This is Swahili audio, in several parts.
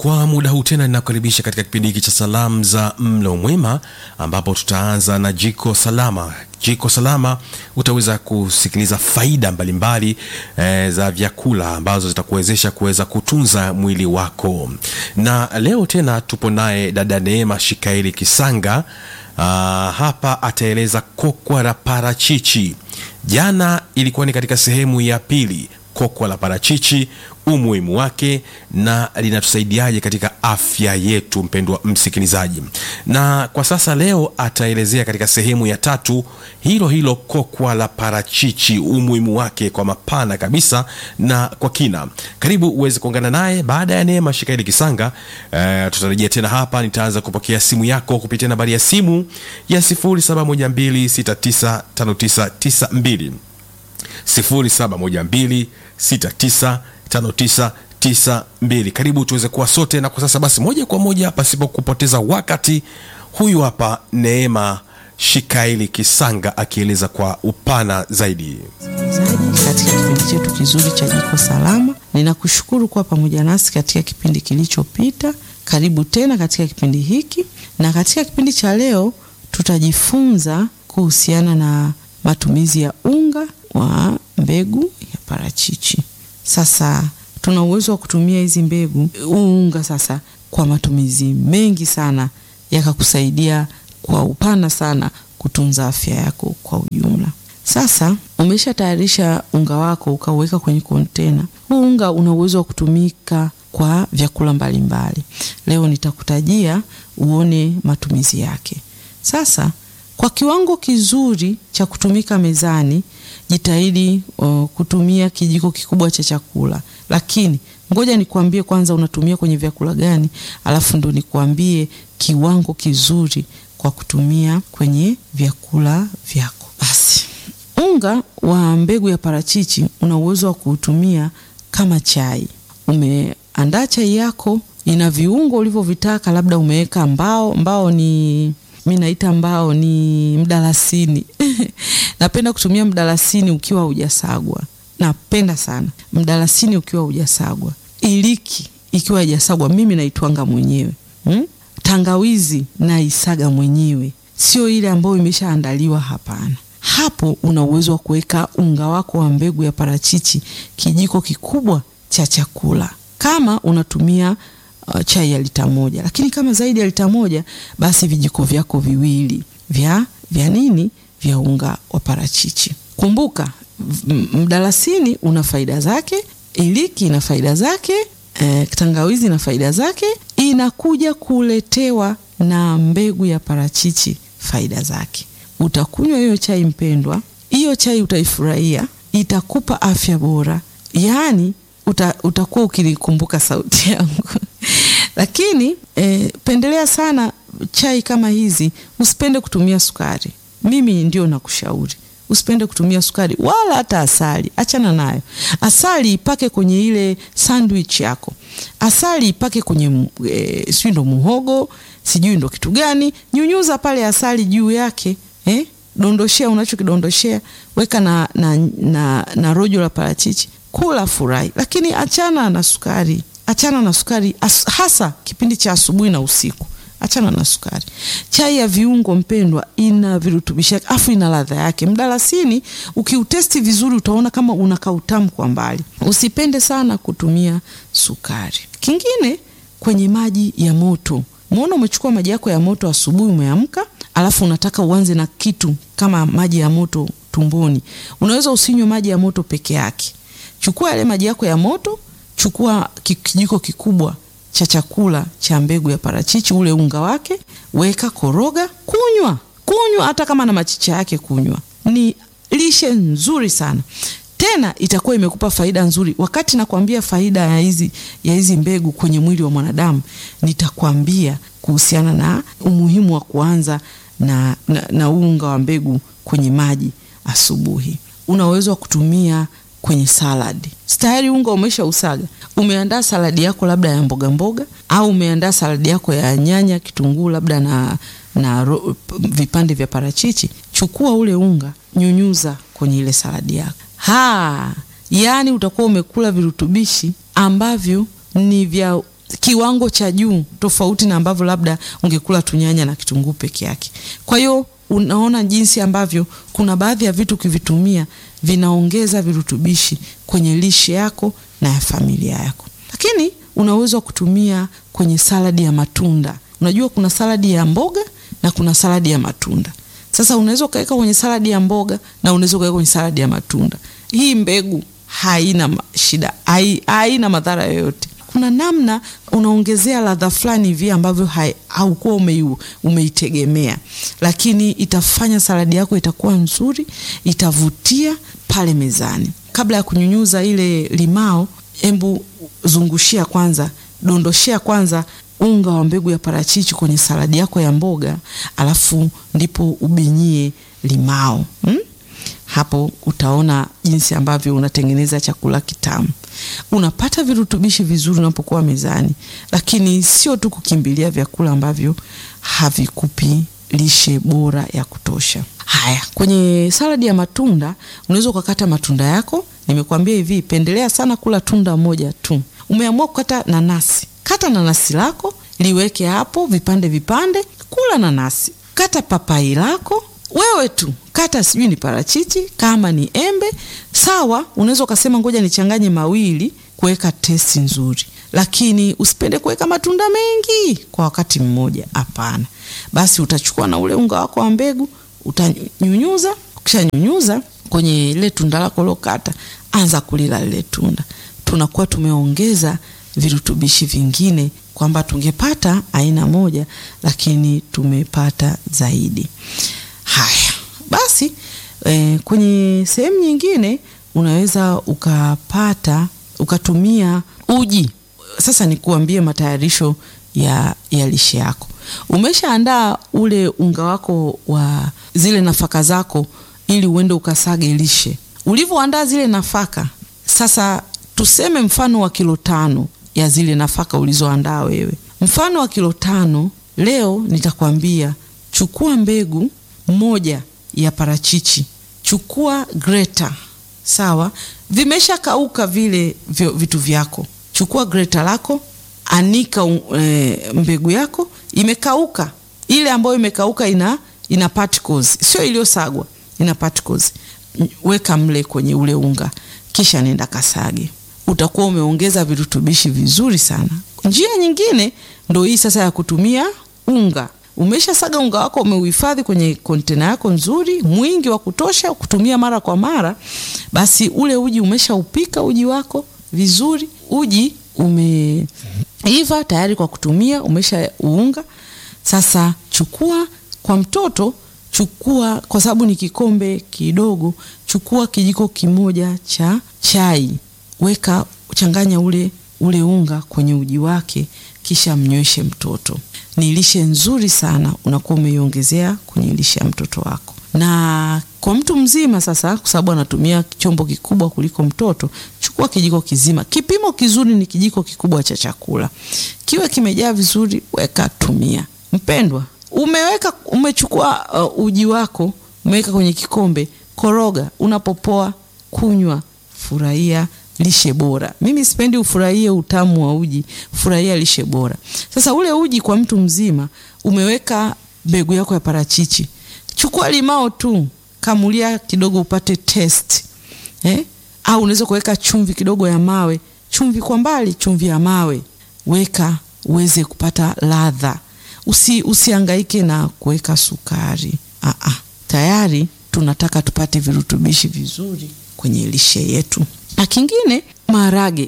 Kwa muda huu tena ninakukaribisha katika kipindi hiki cha salamu za mlo mwema, ambapo tutaanza na jiko salama. Jiko salama utaweza kusikiliza faida mbalimbali eh, za vyakula ambazo zitakuwezesha kuweza kutunza mwili wako, na leo tena tupo naye dada Neema Shikaeli Kisanga. Ah, hapa ataeleza kokwa la parachichi. Jana ilikuwa ni katika sehemu ya pili kokwa la parachichi, umuhimu wake na linatusaidiaje katika afya yetu, mpendwa msikilizaji. Na kwa sasa leo ataelezea katika sehemu ya tatu hilo hilo kokwa la parachichi, umuhimu wake kwa mapana kabisa na kwa kina. Karibu uweze kuungana naye baada ya Neema Shikaeli Kisanga. Eh, tutarejea tena hapa, nitaanza kupokea simu yako kupitia nambari ya simu ya 0712695992 0712695992. Karibu tuweze kuwa sote, na kwa sasa basi, moja kwa moja pasipo kupoteza wakati, huyu hapa Neema Shikaeli Kisanga akieleza kwa upana zaidi. Msikilizaji, katika kipindi chetu kizuri cha Jiko Salama, ninakushukuru kuwa pamoja nasi katika kipindi kilichopita. Karibu tena katika kipindi hiki, na katika kipindi cha leo tutajifunza kuhusiana na matumizi ya unga wa mbegu ya parachichi. Sasa tuna uwezo wa kutumia hizi mbegu unga sasa kwa matumizi mengi sana, yakakusaidia kwa upana sana kutunza afya yako kwa ujumla. Sasa umeshatayarisha unga wako ukauweka kwenye kontena. Huu unga una uwezo wa kutumika kwa vyakula mbalimbali mbali. Leo nitakutajia uone matumizi yake. Sasa kwa kiwango kizuri cha kutumika mezani, jitahidi uh, kutumia kijiko kikubwa cha chakula, lakini ngoja nikuambie kwanza unatumia kwenye vyakula gani, alafu ndo nikuambie kiwango kizuri kwa kutumia kwenye vyakula vyako. Basi unga wa mbegu ya parachichi una uwezo wa kuutumia kama chai. Umeandaa chai yako, ina viungo ulivyovitaka, labda umeweka mbao. Mbao ni mi naita mbao ni mdalasini napenda kutumia mdalasini ukiwa hujasagwa, napenda sana mdalasini ukiwa hujasagwa. Iliki ikiwa haijasagwa, mimi naitwanga mwenyewe hmm? Tangawizi naisaga mwenyewe, sio ile ambayo imeshaandaliwa. Hapana, hapo una uwezo wa kuweka unga wako wa mbegu ya parachichi kijiko kikubwa cha chakula, kama unatumia uh, chai ya lita moja, lakini kama zaidi ya lita moja, basi vijiko vyako viwili vya vya nini vya unga wa parachichi. Kumbuka mdalasini una faida zake, iliki ina faida zake, eh, tangawizi ina faida zake, inakuja kuletewa na mbegu ya parachichi faida zake. Utakunywa hiyo chai mpendwa, hiyo chai utaifurahia, itakupa afya bora, yaani uta, utakuwa ukinikumbuka sauti yangu lakini eh, pendelea sana chai kama hizi, usipende kutumia sukari. Mimi ndio nakushauri usipende kutumia sukari wala hata asali, achana nayo. Asali ipake kwenye ile sandwich yako, asali ipake kwenye e, sijui ndo muhogo, sijui ndo kitu gani, nyunyuza pale asali juu yake eh? Dondoshea unachokidondoshea, weka na, na, na, na rojo la parachichi, kula, furahi, lakini achana na sukari, achana na sukari as, hasa kipindi cha asubuhi na usiku achana na sukari. Chai ya viungo mpendwa, ina virutubisho afu ina ladha yake. Mdalasini ukiutesti vizuri, utaona kama unakaa utamu kwa mbali. Usipende sana kutumia sukari. Kingine, kwenye maji ya moto, muona umechukua maji yako ya moto asubuhi, umeamka, alafu unataka uanze na kitu kama maji ya moto tumboni. Unaweza usinywe maji ya moto peke yake. Chukua yale maji yako ya moto, chukua kijiko kikubwa cha chakula cha mbegu ya parachichi, ule unga wake, weka, koroga, kunywa. Kunywa hata kama na machicha yake, kunywa. Ni lishe nzuri sana, tena itakuwa imekupa faida nzuri. Wakati nakwambia faida ya hizi ya hizi mbegu kwenye mwili wa mwanadamu, nitakwambia kuhusiana na umuhimu wa kuanza na, na, na unga wa mbegu kwenye maji asubuhi. Una uwezo wa kutumia kwenye saladi. Tayari unga umesha usaga, umeandaa saladi yako labda ya mboga mboga, au umeandaa saladi yako ya nyanya, kitunguu, labda na, na ro, vipande vya parachichi. Chukua ule unga, nyunyuza kwenye ile saladi yako. Ha, yaani utakuwa umekula virutubishi ambavyo ni vya kiwango cha juu, tofauti na ambavyo labda ungekula tunyanya na kitunguu peke yake. Kwa hiyo unaona jinsi ambavyo kuna baadhi ya vitu ukivitumia vinaongeza virutubishi kwenye lishe yako na ya familia yako. Lakini unaweza kutumia kwenye saladi ya matunda. Unajua kuna saladi ya mboga na kuna saladi ya matunda. Sasa unaweza ukaweka kwenye saladi ya mboga na unaweza ukaweka kwenye saladi ya matunda. Hii mbegu haina shida, haina madhara yoyote. Kuna namna unaongezea ladha fulani hivi ambavyo haukuwa ume, umeitegemea, lakini itafanya saladi yako itakuwa nzuri, itavutia pale mezani. Kabla ya kunyunyuza ile limao, embu zungushia kwanza, dondoshea kwanza unga wa mbegu ya parachichi kwenye saladi yako ya mboga, alafu ndipo ubinyie limao hmm? Hapo utaona jinsi ambavyo unatengeneza chakula kitamu. Unapata virutubishi vizuri unapokuwa mezani, lakini sio tu kukimbilia vyakula ambavyo havikupi lishe bora ya kutosha. Haya, kwenye saladi ya matunda unaweza ukakata matunda yako. Nimekuambia hivi, pendelea sana kula tunda moja tu. Umeamua kukata nanasi, kata nanasi lako liweke hapo vipande vipande, kula nanasi. Kata papai lako wewe tu kata, sijui ni parachichi kama ni embe sawa. Unaweza ukasema ngoja nichanganye mawili kuweka testi nzuri, lakini usipende kuweka matunda mengi kwa wakati mmoja. Hapana. Basi utachukua na ule unga wako wa mbegu utanyunyuza. Ukishanyunyuza kwenye ile tunda lako lokata, anza kulila lile tunda. Tunakuwa tumeongeza virutubishi vingine, kwamba tungepata aina moja, lakini tumepata zaidi. Haya basi, e, kwenye sehemu nyingine unaweza ukapata ukatumia uji. Sasa nikuambie matayarisho ya, ya lishe yako. Umeshaandaa ule unga wako wa zile nafaka zako, ili uende ukasage lishe. Ulivyoandaa zile nafaka, sasa tuseme mfano wa kilo tano ya zile nafaka ulizoandaa wewe, mfano wa kilo tano. Leo nitakwambia chukua mbegu moja ya parachichi, chukua greta, sawa. Vimesha kauka vile vitu vyako, chukua greta lako, anika e, mbegu yako imekauka, ile ambayo imekauka ina ina particles, sio iliyosagwa, ina particles. Weka mle kwenye ule unga, kisha nenda kasage, utakuwa umeongeza virutubishi vizuri sana. Njia nyingine ndo hii sasa ya kutumia unga Umeshasaga unga wako, umeuhifadhi kwenye kontena yako nzuri, mwingi wa kutosha kutumia mara kwa mara. Basi ule uji umeshaupika uji wako vizuri, uji umeiva tayari kwa kutumia, umesha uunga. Sasa chukua kwa mtoto, chukua kwa sababu ni kikombe kidogo, chukua kijiko kimoja cha chai, weka changanya ule ule unga kwenye uji wake, kisha mnyweshe mtoto. Ni lishe nzuri sana, unakuwa umeiongezea kwenye lishe ya mtoto wako. Na kwa mtu mzima sasa, kwa sababu anatumia chombo kikubwa kuliko mtoto, chukua kijiko kizima. Kipimo kizuri ni kijiko kikubwa cha chakula, kiwe kimejaa vizuri, weka, tumia. Mpendwa, umeweka umechukua uh, uji wako umeweka kwenye kikombe, koroga, unapopoa kunywa, furahia lishe bora. Mimi sipendi ufurahie utamu wa uji, furahia lishe bora. Sasa ule uji kwa mtu mzima, umeweka mbegu yako ya parachichi, chukua limao tu, kamulia kidogo upate taste eh? Au unaweza kuweka chumvi kidogo ya mawe, chumvi kwa mbali, chumvi ya mawe weka uweze kupata ladha. Usi, usiangaike na kuweka sukari. Aa, tayari tunataka tupate virutubishi vizuri kwenye lishe yetu. Na kingine maharage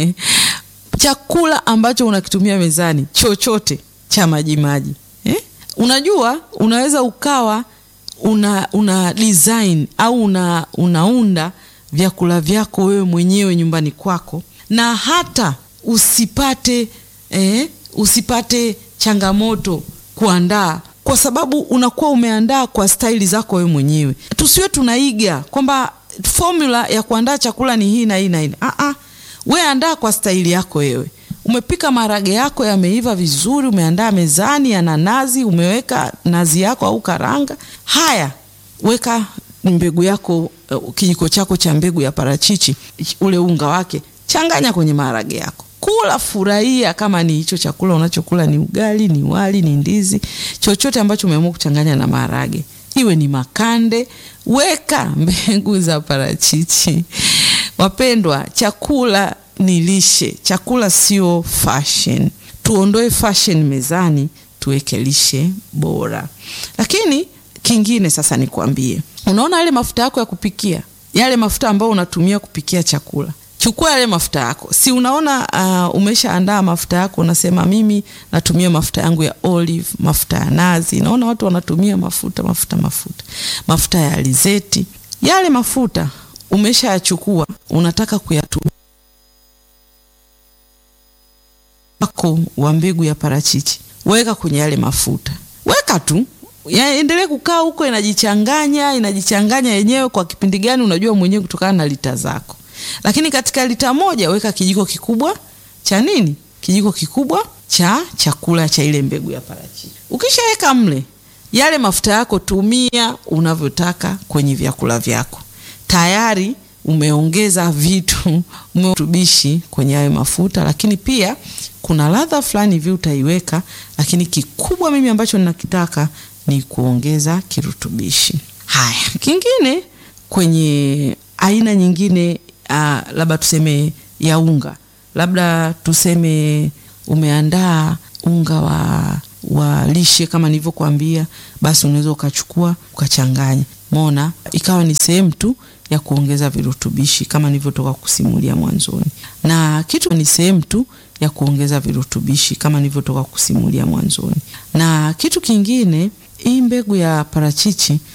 chakula ambacho unakitumia mezani chochote cha majimaji eh? Unajua, unaweza ukawa una, una design au una, unaunda vyakula vyako wewe mwenyewe nyumbani kwako na hata usipate eh, usipate changamoto kuandaa kwa sababu unakuwa umeandaa kwa staili zako wewe mwenyewe. Tusiwe tunaiga kwamba formula ya kuandaa chakula ni hii na hii na hii. Ah ah, we andaa kwa staili yako wewe. Umepika maharage yako yameiva vizuri, umeandaa mezani ya nanazi, umeweka nazi yako au karanga. Haya, weka mbegu yako, uh, kijiko chako cha mbegu ya parachichi, ule unga wake changanya kwenye maharage yako, kula, furahia. Kama ni hicho chakula unachokula ni ugali, ni wali, ni ndizi, chochote ambacho umeamua kuchanganya na maharage, iwe ni makande, weka mbegu za parachichi. Wapendwa, chakula ni lishe, chakula sio fashion. Tuondoe fashion mezani, tuweke lishe bora. Lakini kingine sasa nikwambie, unaona yale mafuta yako ya kupikia, yale mafuta ambayo unatumia kupikia chakula, chukua yale mafuta yako. Si unaona uh, umeshaandaa mafuta yako, unasema mimi natumia mafuta yangu ya olive, mafuta ya nazi. Naona watu wanatumia mafuta mafuta mafuta mafuta ya alizeti. Yale mafuta umeshayachukua, unataka kuyatumia wako wa mbegu ya parachichi, weka kwenye yale mafuta, weka tu yaendelee kukaa huko, inajichanganya inajichanganya yenyewe. Kwa kipindi gani unajua mwenyewe kutokana na lita zako, lakini katika lita moja weka kijiko kikubwa cha nini? Kijiko kikubwa cha chakula cha ile mbegu ya parachichi. Ukishaweka mle yale mafuta yako, tumia unavyotaka kwenye vyakula vyako, tayari umeongeza vitu umetubishi kwenye hayo mafuta, lakini pia kuna ladha fulani hivi utaiweka, lakini kikubwa mimi ambacho ninakitaka ni kuongeza kirutubishi. Haya, kingine kwenye aina nyingine, uh, labda tuseme ya unga, labda tuseme umeandaa unga wa, wa lishe kama nilivyokuambia, basi unaweza ukachukua ukachanganya, mona ikawa ni sehemu tu ya kuongeza virutubishi kama nilivyotoka kusimulia mwanzoni, na kitu ni sehemu tu ya kuongeza virutubishi kama nilivyotoka kusimulia mwanzoni. Na kitu kingine, hii mbegu ya parachichi